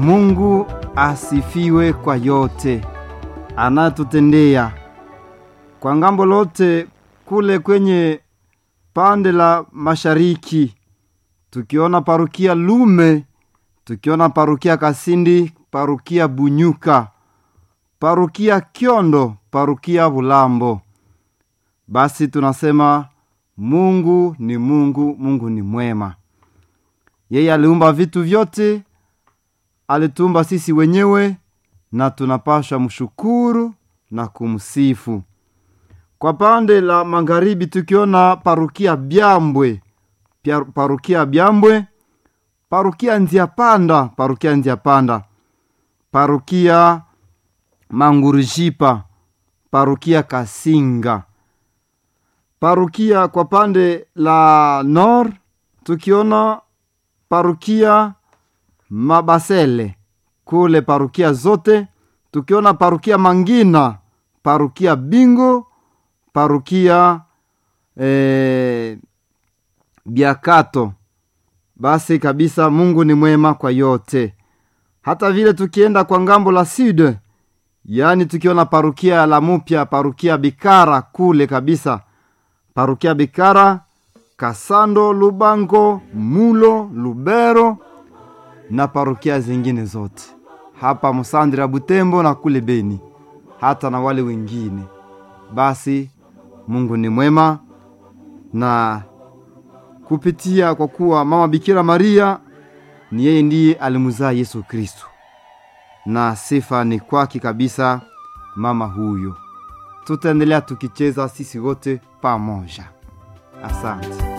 Mungu asifiwe kwa yote anatutendea kwa ngambo lote kule kwenye pande la mashariki, tukiona parukia Lume, tukiona parukia Kasindi, parukia Bunyuka, parukia Kyondo, parukia Bulambo. Basi tunasema Mungu ni Mungu, Mungu ni mwema. Yeye aliumba vitu vyote, alituumba sisi wenyewe, na tunapasha mshukuru na kumsifu. Kwa pande la magharibi tukiona parukia Byambwe, pia parukia Byambwe, parukia Nziapanda, parukia Nziapanda, parukia Mangurujipa, parukia Kasinga, parukia kwa pande la nord tukiona parukia Mabasele, kule parukia zote tukiona parukia Mangina, parukia Bingo, parukia eh, Biakato. Basi kabisa Mungu ni mwema kwa yote. Hata vile tukienda kwa ngambo la sud, yaani tukiona parukia la mupya, parukia Bikara kule kabisa, parukia Bikara, Kasando, Lubango, Mulo, Lubero na parukia zingine zote hapa Musandira, Butembo na kule Beni, hata na wale wengine. Basi Mungu ni mwema na kupitia kwa kuwa mama Bikira Maria ni yeye ndiye alimzaa Yesu Kristo, na sifa ni kwake kabisa mama huyo. Tutaendelea tukicheza sisi wote pamoja. Asante.